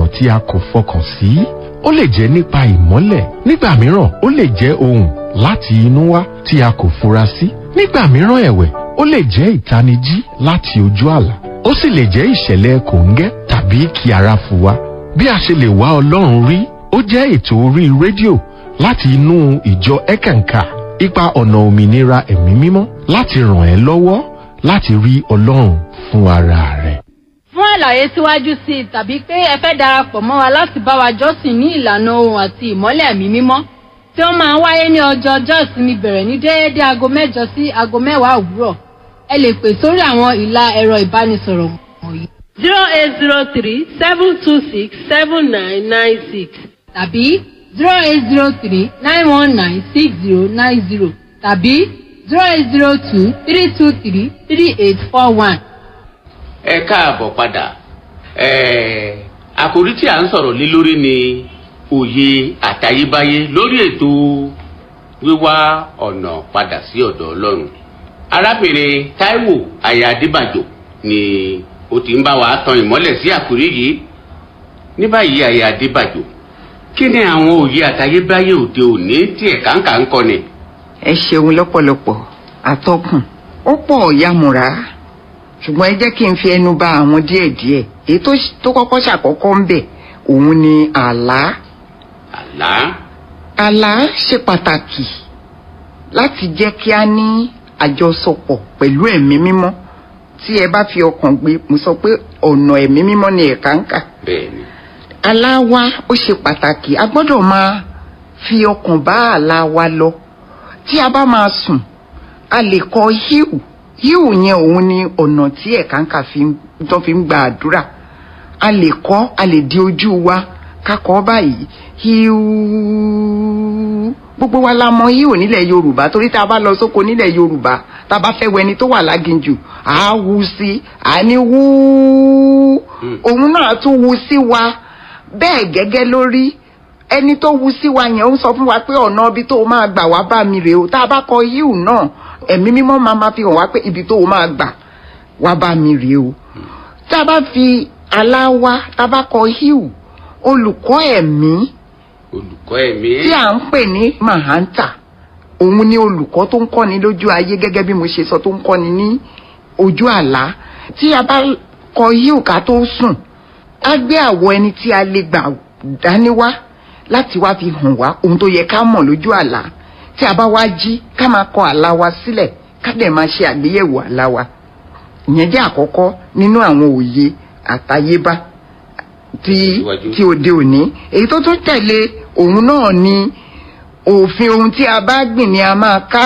tí a kò fọkàn sí ó lè jẹ́ nípa ìmọ́lẹ̀ nígbà mìíràn ó lè jẹ́ ohùn láti inú wá tí a kò fura sí nígbà mìíràn ẹ̀wẹ̀ ó lè jẹ́ ìtanijí láti ojú àlá ó sì lè jẹ́ ìṣẹ̀lẹ̀ kòńgẹ́ tàbí kí ara fò wá bí a ṣe lè wá ọlọ́run rí ó jẹ́ ètò orí rédíò láti inú ìjọ ẹ̀kànkà ipa ọ̀nà òmìnira ẹ̀mí mímọ́ láti ràn ẹ́ lọ́wọ́ láti rí ọlọ́run fún ara rẹ̀. fún àlàyé síwájú sí i tàbí pé ẹ fẹ́ darapọ̀ mọ́ wa láti bá wa jọ́sìn ní ìlànà ohun àti ìmọ́lẹ̀ ẹ̀mí mímọ́ tí ó máa ń wáyé ní ọjọ́ ọjọ́ ìsinmi bẹ̀rẹ̀ ní déédéé aago mẹ́jọ sí aago mẹ́wàá òwúrọ̀ ẹ lè pè sórí àwọn ìlà ẹ̀rọ ìbánisọ̀rọ̀ wọ̀nyí zero eight zero three seven two six seven nine nine six tàbí zero eight zero three nine one nine six zero nine zero tàbí zero eight zero two three two three three eight four one. ẹ káàbọ̀ padà ẹ̀ẹ́ àkòrí tí a ń sọ̀rọ̀ lé lórí ni òye àtayébáyé lórí ètò wíwá ọ̀nà padà sí ọ̀dọ̀ ọlọ́run arábìnrin taiwo aya adébàjò ni ó ti ń bá wa tan ìmọ́lẹ̀ sí àkòrí yìí ní báyìí aya adébàjò kí ni àwọn òye àtayébáyé òde òní tí ẹ̀ka ń kà ń kọ́ni. ẹ ṣeun lọ́pọ̀lọpọ̀ àtọkùn ó pọ̀ yàmùrá ṣùgbọ́n ẹ jẹ́ kí n fi ẹnu ba àwọn díẹ̀díẹ̀ èyí tó tó kọ́kọ́ ṣàkọ́kọ́ ń bẹ̀ òun ni àlá àlá àlá ṣe pàtàkì láti jẹ́ kí a ní àjọsọpọ̀ pẹ̀lú ẹ̀mí mímọ́ tí ẹ bá fi ọkàn gbé mo sọ pé ọ̀nà ẹ̀mí mímọ́ ni ẹ̀ka ń kà bẹ́ẹ̀ ni àlá wa ó ṣe pàtàkì a gbọ́dọ̀ máa fi ọkàn bá àlá wa lọ tí a bá máa sùn a lè kọ híù híù yẹn òun ni ọ̀nà tí ẹ̀ka ń kà fi ń tó fi ń gba àdúrà a lè kọ́ a lè di ojú wa ká kọ́ báyìí híù gbogbo wa la mọ híù nílẹ̀ yorùbá torí tá a bá lọ sóko nílẹ̀ yorùbá tá a bá fẹ́ wẹni tó wà láginjù à á wu sí à ní wúú òun náà tún wu sí wa bẹ́ẹ̀ gẹ́gẹ́ lórí ẹni tó wu sí wa yẹn ó sọ fún wa pé ọ̀nà ibi tó o máa gbà wá bá mi rèé o tá a bá kọ híù náà ẹ̀mí mímọ́ máa ma fi hàn wá pé ibi tó o máa gbà wá bá mi rèé o tá a bá fi àlá wa tá a bá kọ híù olùkọ́ ẹ̀mí olùkọ́ ẹ̀mí tí à ń pè ní mahanta òun ni olùkọ́ tó ń kọ́ni lójú ayé gẹ́gẹ́ bí mo ṣe sọ tó ń kọ́ni ní ojú àlá tí a bá kọ híù ká tó sùn á gbé àwọ̀ ẹni tí a lè gbà dání wá láti wá fi hàn wá ohun tó yẹ ká mọ̀ lójú àlá tí a bá wá jí ká máa kọ àlá wa sílẹ̀ ká dẹ̀ máa ṣe àgbéyẹ̀wò àlá wa ìyẹn jẹ́ àkọ́kọ́ nínú àwọn òye àtayébá ti Síwájú. ti òde òní èyí tó tún tẹ̀lé òun náà ni òfin ohun tí a bá gbìn ni a máa ká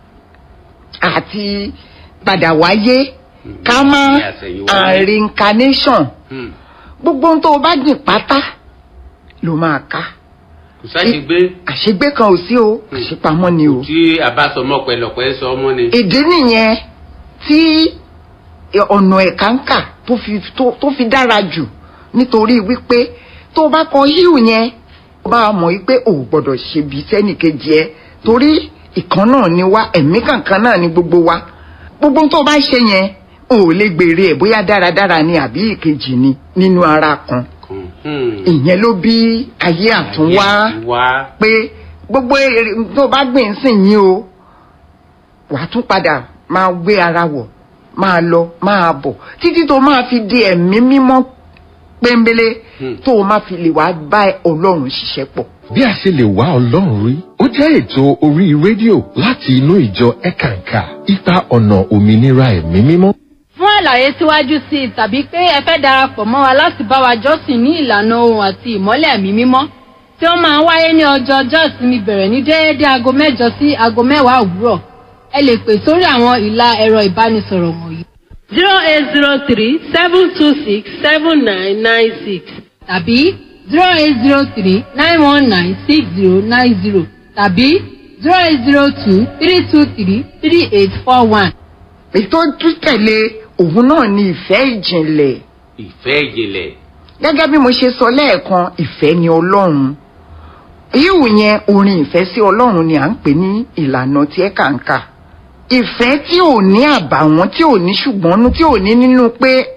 àti padà wáyé ká má ní àtẹ̀yìnwá. and reincarnation Hmm. gbogbo ohun tó o bá gbìn pátá ló máa ká kò sáà gbé àṣegbé kan ò sí o àṣepamọ́ ni o tí a bá sọ mọ́ pẹ̀lọpẹ̀ sọ ọmọ ni. ìdí nìyẹn tí ọ̀nà ẹ̀ka ń kà tó fi tó tó fi dára jù nítorí wípé tó o bá kọ híù yẹn o bá mọ̀ wípé o ò gbọ́dọ̀ ṣe bí sẹ́nìkejì ẹ torí ìkan náà ni wá ẹ̀mí kankan náà ni gbogbo wa gbogbo ohun tó o bá ṣe yẹn o ò lè gbèrè ẹ̀ bóyá dáradára ni àbí ìkejì ni nínú ara kan kan. Hmm. ìyẹn ló bí ayé àtúnwá wá. pé gbogbo èrè tó bá gbìn sìn yín o wàá tún padà máa gbé ara wọ̀ máa lọ máa bọ̀ títí tó máa fi di ẹ̀mí mímọ́ pẹ́ńbélé Hmm. tó o máa fi lè wá bá ọlọ́run ṣiṣẹ́ pọ̀. bí a ṣe lè wá ọlọ́run rí ó jẹ́ ètò orí rédíò láti inú ìjọ ẹ̀kànkà ipa ọ̀nà òmìnira ẹ̀mí mímọ́. fún àlàyé síwájú sí i tàbí pé ẹ fẹ́ darapọ̀ mọ́ wa láti bá wa jọ́sìn ní ìlànà ohun àti ìmọ́lẹ̀ ẹ̀mí mímọ́ tí ó máa ń wáyé ní ọjọ́ ọjọ́ ìsinmi bẹ̀rẹ̀ ní déédéé aago mẹ́jọ sí aago mẹ́wàá òwúrọ̀ ẹ lè pè sórí àwọn ìlà ẹ̀rọ ìbánisọ̀rọ̀ wọ̀nyí zero eight zero three seven two six seven nine nine six tàbí zero eight zero three nine one nine six zero nine zero tàbí zero eight zero two three two three three eight four one. èyí tó tún tẹ̀lé òun náà ni ìfẹ́ ìjìnlẹ̀ ìfẹ́ ìjìnlẹ̀. gẹ́gẹ́ bí mo ṣe sọ lẹ́ẹ̀kan ìfẹ́ ni ọlọ́run yíwù yẹn orin ìfẹ́ sí ọlọ́run ni à ń pè ní ìlànà tí ẹ kà ń kà ìfẹ́ tí ò ní àbàwọ́n tí ò ní ṣùgbọ́nú tí ò ní nínú pé à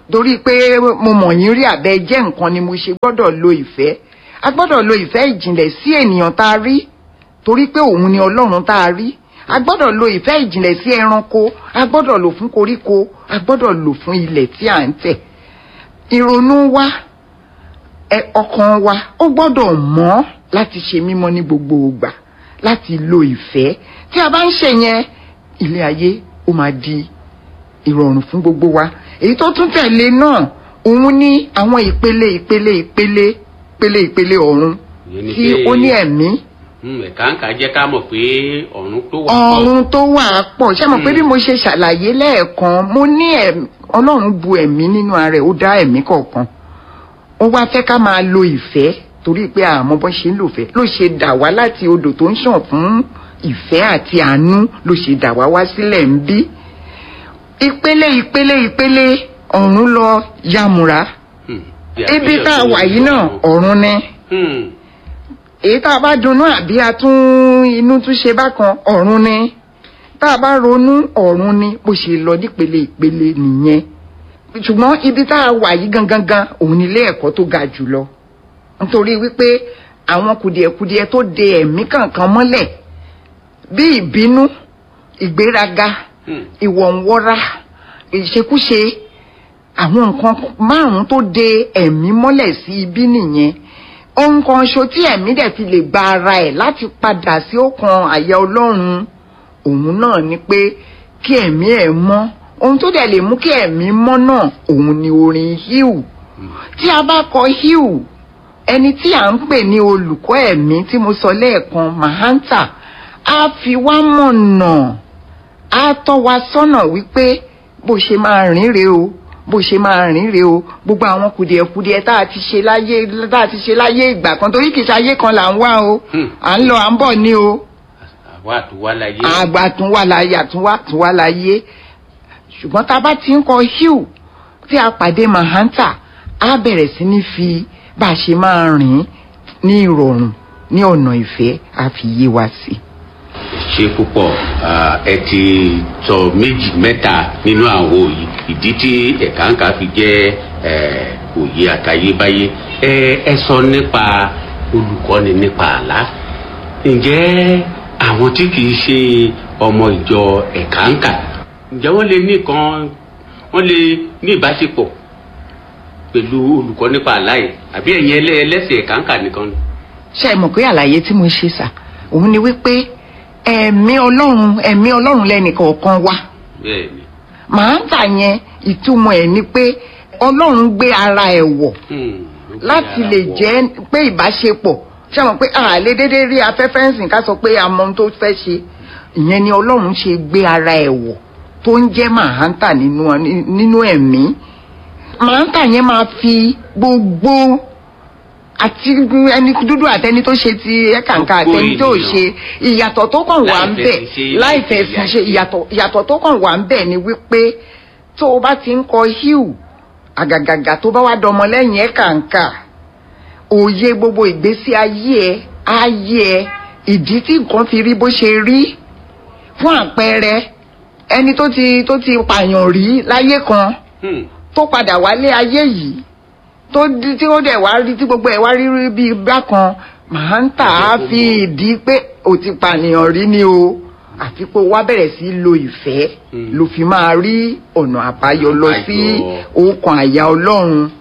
torí pé mo mọ̀ yín rí àbẹ jẹ́ nǹkan ni mo ṣe gbọ́dọ̀ lo ìfẹ́ a gbọ́dọ̀ lo ìfẹ́ ìjìnlẹ̀ sí ènìyàn tá a rí torí pé òun ni ọlọ́run tá a rí a gbọ́dọ̀ lo ìfẹ́ ìjìnlẹ̀ sí ẹranko a gbọ́dọ̀ lò fún koríko a gbọ́dọ̀ lò fún ilẹ̀ tí à ń tẹ̀ ìrònú wa ẹ ọkàn wa ó gbọ́dọ̀ mọ́ láti ṣe mímọ́ ní gbogbo ìgbà láti lo ìfẹ́ tí a bá ń ṣe yẹn ilé ayé ó máa di ìrọ̀rùn fún gbogbo wa èyí tó tún tẹ̀lé náà òun ní àwọn ìpele ìpele ìpele ìpele ìpele ọ̀run Ìyẹn ni tí pé- ó ní ẹ̀mí Hmm, ẹ̀ka ń kà jẹ́ ká mọ̀ pé ọ̀run tó wà pọ̀. ọ̀run tó wà á pọ̀ ṣé mo pé Mm. bí mo ṣe ṣàlàyé lẹ́ẹ̀kan mo ní ẹ̀mí ọlọ́run bu ẹ̀mí nínú ara ẹ̀ ó dá ẹ̀mí kọ̀ọ̀kan ó wá fẹ́ ká máa lo ìfẹ́ torí pé àmọ́ bọ́n ṣe ń lò fẹ́ ló ṣe dà wá láti odò tó ń ṣàn fún ìfẹ́ àti àánú ló ṣe dà wá wá sílẹ̀ ń bí ìpele ìpele ìpele ọ̀run lọ yàmùrà Hmm, bí ibi àpéjọ tá a tó wà yìí náà ọ̀run. ọ̀run ni Hmm, èyí tá a bá dunnú àbí a tún inú tún ṣe bákan ọ̀run ni tá a bá ronú ọ̀run ni bó ṣe lọ nípele ìpele nìyẹn ṣùgbọ́n ibi tá a wà yìí gangan gan òun ni ilé ẹ̀kọ́ tó ga jù lọ nítorí wípé àwọn kùdìẹ̀kudiẹ tó de ẹ̀mí kankan mọ́lẹ̀ bí ìbínú ìgbéraga hmm, ìwọ̀nwọ́ra ìṣekúṣe àwọn nǹkan márùn-ún tó de ẹ̀mí mọ́lẹ̀ sí ibi nìyẹn ohun kan ṣo tí ẹ̀mí dẹ̀ fi lè gba ara ẹ̀ láti padà sí ọkàn àyà ọlọ́run òun náà ni pé kí ẹ̀mí ẹ̀ mọ́ ohun tó dẹ̀ lè mú kí ẹ̀mí mọ́ náà òun ni orin híù tí a bá kọ híù ẹni tí à ń pè ní olùkọ́ ẹ̀mí tí mo sọ lẹ́ẹ̀kan mahanta á fi wá mọ̀nà á tọ́ wa sọ́nà wípé bó ṣe máa rìn rè o bó ṣe máa rìn rè o gbogbo àwọn kùdìẹ̀kudiẹ tá a ti ṣe láyé tá a ti ṣe láyé ìgbà kan torí kìí ṣe ayé kan là ń wá o Hmm. à ń lọ à ń bọ̀ ní o àwa àtúwá láyé. àgbà tún wà láyé àtúnwá tún wà láyé ṣùgbọ́n tá a bá ti ń kọ hugh tí a pàdé mahanta á bẹ̀rẹ̀ sí ní fi bá a ṣe máa rìn ní ìrọ̀rùn ní ọ̀nà ìfẹ́ á fi yé wa sí i. ṣe púpọ̀ ah, ẹ ti sọ méjì mẹ́ta nínú àwọn òye ìdí tí ẹ̀ka ń kà fi jẹ́ eh, òye àtayébáyé ẹ ẹ sọ nípa olùkọ́ni nípa àlá ǹjẹ́ àwọn tí kìí ṣe ọmọ ìjọ ẹ̀ka ń kà ǹjẹ́ wọ́n lè ní kan wọ́n lè ní ìbáṣepọ̀ pẹ̀lú olùkọ́ nípa àlá yìí àbí ẹ̀yin ẹlẹ́ ẹlẹ́sìn ẹ̀ka ń kà nìkan ni. ṣe é mọ̀ pé àlàyé tí mo ṣe sà òun ni wípé ẹ̀mí ọlọ́run ẹ̀mí ọlọ́run lẹ́nìkọ̀ọ̀kan wá bẹ́ẹ̀ni. mahanta yẹn ìtumọ̀ ẹ̀ ni pé ọlọ́run gbé ara ẹ̀ wọ̀ Hmm, ó gbé láti ara lè wọ̀. jẹ́ pé ìbáṣepọ̀ ṣé àwọn pé àlè déédéé rí afẹ́fẹ́ ń sìn ká sọ pé àmọ́ ohun tó fẹ́ ṣe ìyẹn ni ọlọ́run ṣe gbé ara ẹ̀ wọ̀ tó ń jẹ́ mahanta nínú nínú ẹ̀mí mahanta yẹn máa fi gbogbo àti ẹni dúdú àtẹni tó ṣe ti ẹ̀kàǹkà Gbogbo àtẹni tó ènìyàn. ṣe ìyàtọ̀ tó kàn wà ń Láì bẹ̀ fẹ́ fi ṣe, láì láì fẹ́ fi fi ṣe ṣe. ìyàtọ̀ ìyàtọ̀ tó kàn wà ń bẹ̀ ni wípé tó o bá ti ń kọ hugh àgàgàgà tó bá wá dọmọ lẹ́yìn ẹ̀ kàǹkà òye gbogbo ìgbésí ayé ẹ ayé ẹ ìdí tí nǹkan fi rí bó ṣe rí fún àpẹẹrẹ ẹni tó ti tó ti pààyàn rí láyé kan Hmm. tó padà wálé ayé yìí tó di tí ó dẹ̀ wá rí tí gbogbo ẹ̀ wá rí rí bíi bákan màá ń tà á fi ìdí pé o ti pànìyàn rí ni o àfi pé o wá bẹ̀rẹ̀ sí lo ìfẹ́ Hmm. ló fi máa rí ọ̀nà àbáyọ lọ sí Àbáyọ. ọkàn àyà ọlọ́run.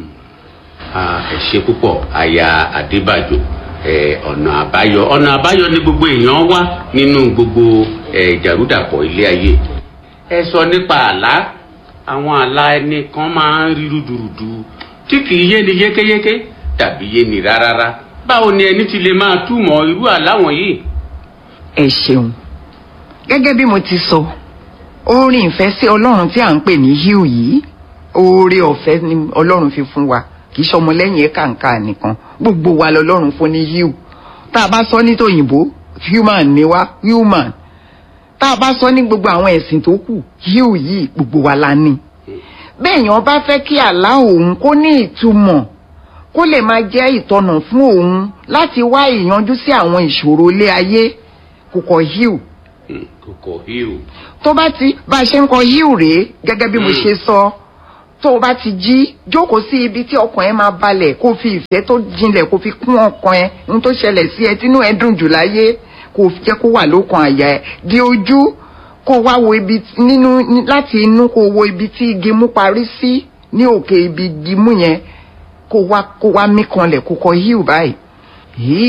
Ah, ẹ ṣe púpọ̀ aya adébàjò ẹ, ọ̀nà àbáyọ ọ̀nà àbáyọ ni gbogbo èèyàn wá nínú gbogbo ẹ, ìjàrúdàpọ̀ ilé ayé ẹ sọ nípa àlá àwọn àlá ẹni kan máa ń rí rúdurùdu tí kì í yé ni yékéyéké tàbí yé ni rárára báwo ni ẹni ti lè máa túmọ̀ irú àlá wọ̀nyí. ẹ ṣeun gẹ́gẹ́ bí mo ti sọ orin ìfẹ́ sí ọlọ́run tí à ń pè ní hugh yìí oore ọ̀fẹ́ ni ọlọ́run fi fún wa kì í ṣọmọlẹ́yìn ẹ̀ kàǹkà nìkan gbogbo wa lọ́lọ́run fún ní hugh tá a bá sọ ní tòyìnbó human ni wá human tá a bá sọ ní gbogbo àwọn ẹ̀sìn tó kù hugh yìí gbogbo wa la ní bẹ́ẹ̀ yẹn bá fẹ́ kí àlá òun kó ní ìtumọ̀ kó lè máa jẹ́ ìtọ́nà fún òun láti wá ìyanjú sí àwọn ìṣòro ilé ayé kò kọ hugh Hmm, kòkò híù tó bá ti bá a ṣe ń kọ híù rèé gẹ́gẹ́ bí mo Mm. ṣe sọ tó o bá ti jí jókòó sí ibi tí ọkàn ẹ máa balẹ̀ kó o fi ìfẹ́ tó jinlẹ̀ kó o fi kún ọkàn ẹ ohun tó ṣẹlẹ̀ sí ẹ tínú ẹ dùn jù láyé kó o jẹ́ kó wà lókàn àyà ẹ di ojú kó o wá wo ibi nínú láti inú kó o wo ibi tí igi mú parí sí ní òkè ibi igi mú yẹn kó o wá kó o wá mí kanlẹ̀ kó o kọ híù báyìí.